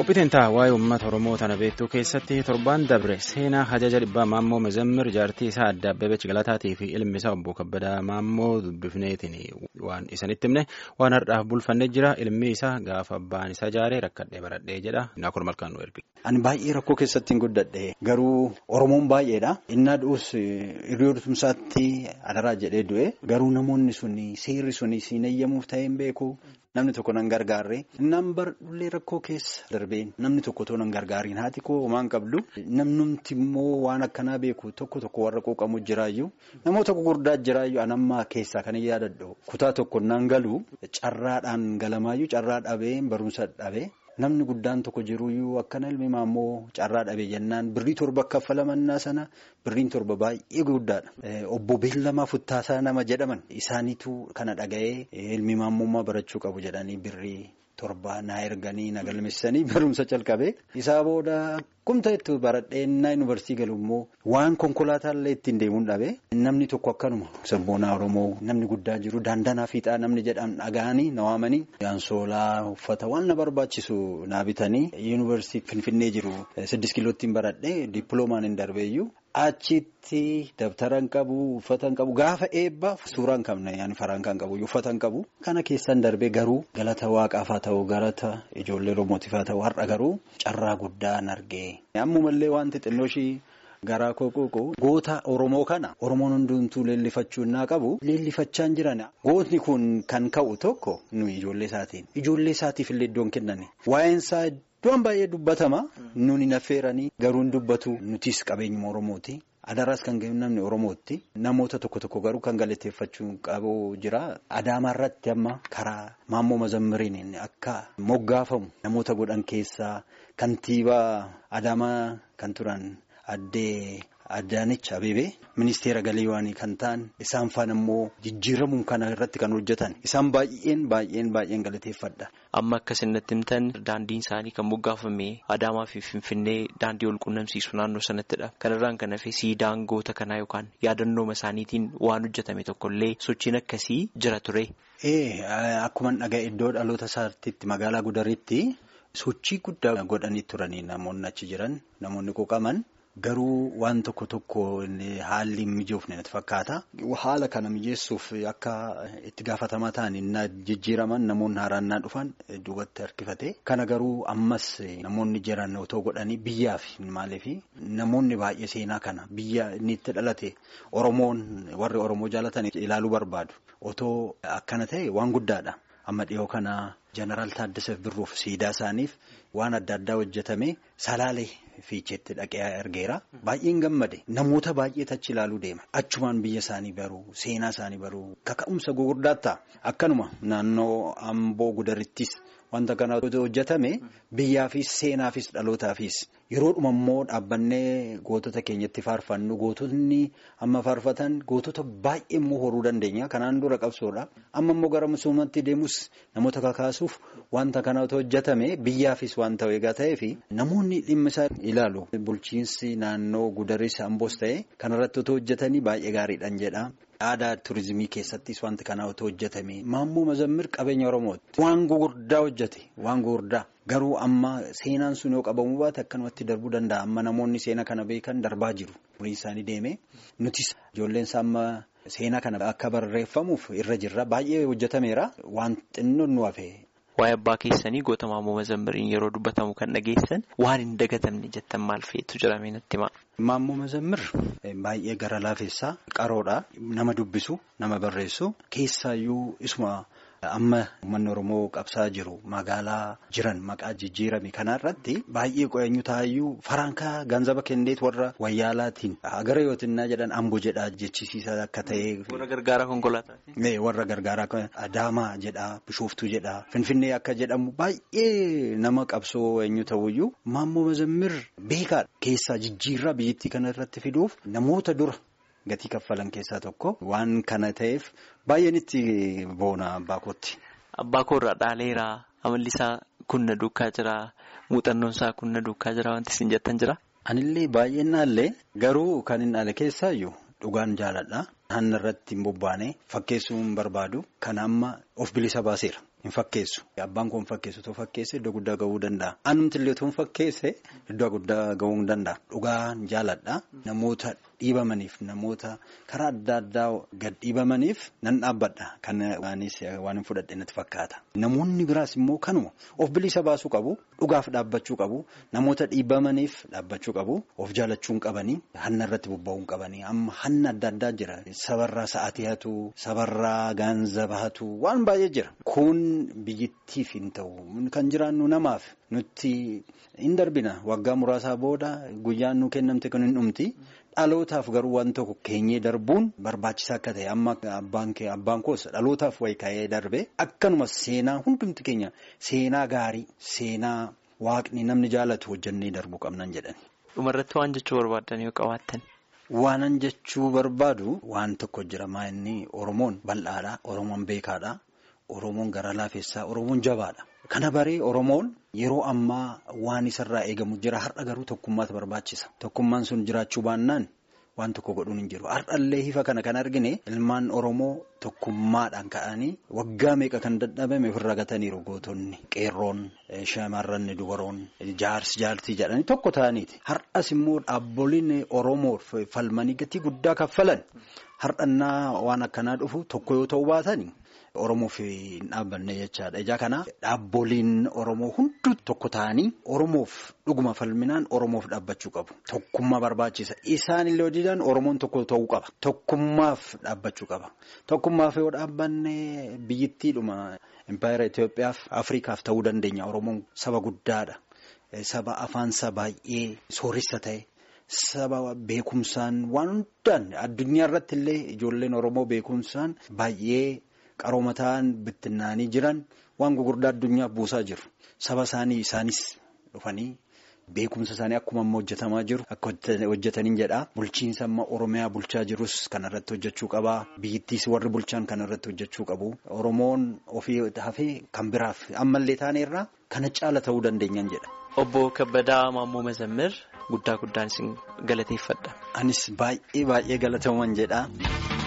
Qophiitiin ta'a waa'ee uummata Oromoo tana beektuu keessatti torbaan dabre seenaa hajaja dhibbaa Maammoo Mazammir jaartii isaa adda Abbebeech Galataatii fi ilmi isaa obbo Kabbadaa Maammoo dubbifneetiin waan isanitti himne waan har'aaf bulfannee jira ilmi isaa gaafa abbaan isaa jaaree rakkadhee baradhee jedha naakur malkaan nu erge. Ani baay'ee rakkoo keessatti hin guddadhe garuu Oromoon baay'eedha. Innaa du'us hiriyoota adaraa jedhee du'e garuu namoonni suni seerri suni siin eeyyamuuf ta'ee hin beeku. Namni tokko nan gargaarre nan bardullee rakkoo keessa darbeen namni tokko too nan gargaariin haati koo homaan qabdu namnumti immoo waan akkanaa beeku tokko tokko warra quuqamu jiraayyuu namoota gurguddaa jiraayyuu anammaa keessaa kan yaadadhu kutaa tokko nan galu carraadhaan galamaayyuu carraa dhabee barumsa dhabee. Namni guddaan tokko jiruyyuu akkana ilmi maammoo carraa dhabee jennaan birrii torba kaffalamannaa sana birriin torba baay'ee guddaadha. Obbo Beellamaa Futtaasaa nama jedhaman isaaniitu kana dhaga'ee ilmi maammummaa barachuu qabu jedhanii birrii torba na erganii na galmeessanii barumsa calqabee isaa booda kumta itti baradheenna yuunivarsiitii galu immoo waan konkolaataallee ittiin deemuun dhabe namni tokko akkanuma sabboonaa Oromoo namni guddaa jiru daandanaa fiixaa namni jedhamu dhaga'anii na waamanii yaansoolaa uffata waan na barbaachisu na bitanii yuunivarsiitii Finfinnee jiru siddis kiilootiin baradhee dippiloomaan hin darbeeyyuu. Achitti dabtara hin qabu uffata hin qabu gaafa eebbaaf suuraa hin qabne yaani faraan kan qabu uffata hin qabu kana keessan darbee garuu galata waaqaaf haa ta'u galata ijoollee Oromootiif haa ta'u har'a garuu carraa guddaa hin argee. Ammumallee wanti xinnoo ishii garaa koo quuqu goota Oromoo kana Oromoon hundumtuu leellifachuu innaa qabu leellifachaa hin jiran gootni kun kan ka'u tokko nuyi ijoollee isaatiin ijoollee isaatiif illee iddoon kenname waa'een isaa. Iddoon baay'ee dubbatama nuni affeeranii garuu hin dubbatu nutis qabeenyuma Oromooti. Adaraas kan namni Oromootti namoota tokko tokko garuu kan galateeffachuu qabu jira. Adaamaa irratti amma karaa Maammoo Mazammiriin akka moggaafamu namoota godhan keessaa kantiibaa Adaamaa kan turan addee Addaanech Abeebee ministeera galiiwaanii kan ta'an isaan faana immoo jijjiiramuun kana irratti kan hojjetan isaan baay'een baay'een baay'een galateeffadha. Amma akka isinatti himtan daandiin isaanii kan moggaafame Adaamaa fi Finfinnee daandii wal quunnamsiisu naannoo sanattidha. Kanarraan kan hafe siidaan goota kanaa yookaan yaadannooma isaaniitiin waan hojjetame tokkollee sochiin akkasii jira ture. Akkuma dhaga'e iddoo dhaloota isaatti magaalaa Gudaritti sochii guddaa godhanii turanii namoonni achi jiran namoonni quuqaman. Garuu waan tokko tokko haalli hin mijoofne natti fakkaata. Haala kana mijeessuuf akka itti gaafatamaa ta'an inni jijjiiraman namoonni haaraan dhufan duubatti harkifate. Kana garuu ammas namoonni jiran otoo godhanii biyyaaf maaliif namoonni baay'ee seenaa kana biyya inni itti dhalate Oromoon warri Oromoo jaalatan ilaaluu barbaadu. Otoo akkana ta'e waan guddaadha. Amma dhiyoo kana jeneraal Taaddasaaf Birruuf siidaa isaaniif waan adda addaa hojjetame salaalee fiicheetti dhaqee argeera. Baay'een gammade namoota baay'eetu achi ilaaluu deema. Achumaan biyya isaanii baruu seenaa isaanii baruu kaka'umsa gurguddaa ta'a. Akkanuma naannoo Amboo Gudarittis wanta kana hojjetame biyyaafis seenaafis dhalootaafis yeroodhuma immoo dhaabbannee gootota keenyatti faarfannu gootonni amma faarfatan gootota baay'ee immoo horuu dandeenya. Kanaan dura qabsoodha. Amma immoo gara misoomatti deemus namoota kakaasuuf wanta kana hojjetame biyyaafis waan ta'u egaa ta'ee fi namoonni dhimma isaa ilaalu. Bulchiinsi naannoo Gudaris Amboos ta'e kanarratti otoo hojjetanii baay'ee gaariidhaan jedha. Aadaa turizimii keessattis wanti kanaa otoo hojjetame Maammoo Mazammir qabeenya Oromooti. Waan gugurdaa hojjete waan gugurdaa garuu amma seenaan sun yoo qabamuu baate akkanumatti darbuu danda'a. Amma namoonni seena kana beekan darbaa jiru. Umriin isaanii deeme nutis ijoolleen isaa amma seenaa kana akka barreeffamuuf irra jirra. Baay'ee hojjetameera. Waan xinnoon nu hafe. Waa'ee abbaa keessanii goota Maammoo Mazammiriin yeroo dubbatamu kan dhageessan waan hin dagatamne jettan maal feetu jedhamee natti hima. Maammoo Mazammir baay'ee gara laafessaa qaroodha. Nama dubbisu nama barreessu keessaayyuu isuma amma uummanni Oromoo qabsaa jiru magaalaa jiran maqaa jijjiirame kanarratti baay'ee qo'eenyu taayyuu farankaa ganzaba kenneet warra wayyaalaatiin agara yootinnaa jedhan ambo jedhaa jechisiisaa akka ta'e. Warra gargaaraa konkolaataa. Warra gargaaraa Adaamaa jedhaa Bishooftuu jedhaa Finfinnee akka jedhamu baay'ee nama qabsoo eenyu ta'uyyuu Maammoo Mazammir beekaadha keessaa jijjiirraa biyyattii kana irratti fiduuf namoota dura. Gatii kaffalan keessaa tokko waan kana ta'eef baay'een itti boona abbaa kootti. Abbaa koorraa dhaaleeraa amalli isaa kunna duukaa jira muuxannoon isaa kunna duukaa jira wanti isin jettan jira. Anillee baay'een dhaalle garuu kan hin dhaale keessaayyuu dhugaan jaaladha. Hanna irratti hin bobbaane fakkeessuu hin barbaadu. Kan amma of bilisa baaseera. Hin fakkeessu. Abbaan koo hin fakkeessu otoo fakkeesse iddoo guddaa gahuu danda'a. Anumti illee otoo hin fakkeesse iddoo guddaa gahuu hin danda'a. Dhugaan jaaladha. Namoota dhiibamaniif namoota karaa adda addaa gad dhiibamaniif nan dhaabbadha. Kan waanis waan hin fudhadhe natti fakkaata. Namoonni biraas immoo kanuma of bilisa baasuu qabu. Dhugaaf dhaabbachuu qabu. Namoota dhiibamaniif dhaabbachuu qabu. Of jaalachuun qabanii hanna irratti bobba'uun qabanii amma hanna adda addaa jira. Sabarraa sa'aatii hatu sabarraa gaanzaba hatu waan baay'ee jira. Kun biyyittiif hin ta'u kan jiraannu namaaf nutti hin darbina waggaa muraasaa booda guyyaan nu kennamte kan hin dhumti. Dhalootaaf garuu waan tokko keenyee darbuun barbaachisaa akka ta'e amma abbaan koos dhalootaaf wayi ka'ee darbe akkanuma seenaa hundumti keenya seenaa gaarii seenaa waaqni namni jaalatu hojjannee darbuu qabnan jedhani. Dhumarratti waan jechuu barbaadan yoo qabaattan. Waanan jechuu barbaadu waan tokko jira maa inni Oromoon bal'aadha Oromoon beekaadha Oromoon gara laafessaa Oromoon jabaadha. Kana baree Oromoon yeroo ammaa waan isarraa eegamu jira har'a garuu tokkummaatu barbaachisa. Tokkummaan sun jiraachuu baannaan waan tokko godhuun hin jiru. Har'allee hifa kana kan argine ilmaan Oromoo tokkummaadhaan ka'anii waggaa meeqa kan dadhabame ofirra gataniiru gootonni qeerroon shamarranni dubaroon jaarsi jaartii jedhanii tokko ta'aniiti. Har'as immoo dhaabboliin Oromoo falmanii gatii guddaa kaffalan har'annaa waan akkanaa dhufu tokko yoo ta'u baatanii. Oromoof hin dhaabbanne jechaadha. Ijaa kana dhaabboliin Oromoo hunduu tokko ta'anii Oromoof dhuguma falminaan Oromoof dhaabbachuu qabu. Tokkummaa barbaachisa. Isaan illee hojiidhaan Oromoon tokko ta'uu qaba. Tokkummaaf dhaabbachuu qaba. Tokkummaaf yoo dhaabbanne biyyittiidhuma Impaayera Itoophiyaaf Afrikaaf ta'uu dandeenya. Oromoon saba guddaadha. Saba afaansa baay'ee sooressa ta'e. Saba beekumsaan waan hundaan addunyaa irratti illee ijoolleen Oromoo beekumsaan baay'ee. Qarooma ta'an bittinnaanii jiran waan gugurdaa addunyaaf buusaa jiru. Saba isaanii isaanis dhufanii beekumsa isaanii akkuma amma hojjetamaa jiru akka hojjetaniin jedha. Bulchiinsa amma Oromiyaa bulchaa jirus kanarratti hojjechuu qaba. Biyyittiis warri bulchaan kanarratti hojjechuu qabu. Oromoon ofii hafee kan biraaf ammallee taaneerraa kana caala ta'uu dandeenyaan jedha. Obbo Kabbadaa Maammoo Mazammir guddaa guddaan isin galateeffadha. Anis baay'ee baay'ee galatamuun jedha.